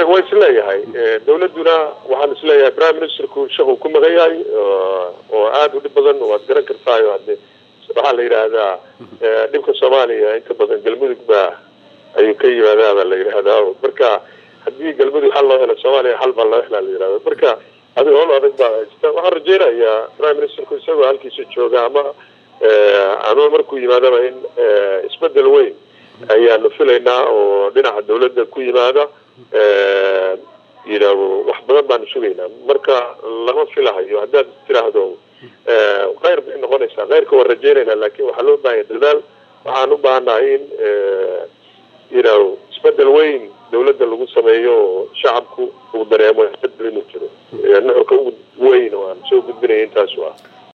waa isleeyahay dawladduna waxaan isleeyahay prime ministerku shaquu ku maqan yahay oo aada u dhib badan waad garan kartaayo hade waxaa la yidhaahdaa dhibka soomaaliya inta badan galmudug baa ayuu ka yimaadaa baa la yidhaahdaa marka haddii galmudug xal loo helo soomaaliya xal baa loo helaa la yidhahda marka adiga howl adag baa haysta waxaan rajeynayaa prime ministerku isagoo halkiisa jooga ama ama markuu yimaadaba in isbedel weyn ayaanu filaynaa oo dhinaca dawladda ku yimaada yidhaahdo wax badan baanu sugaynaa marka lama filahayo haddaad tiraahdo khayr bay noqonaysaa khayrka waan rajeynaynaa laakin waxaa loo baahanya dadaal waxaan u baahannahay in yidhaahdo isbedel weyn dawladda lagu sameeyo oo shacabku uu dareemo isbedel inuu jiro nuxurka ugu weyn oo aan soo gudbinaya intaasu ah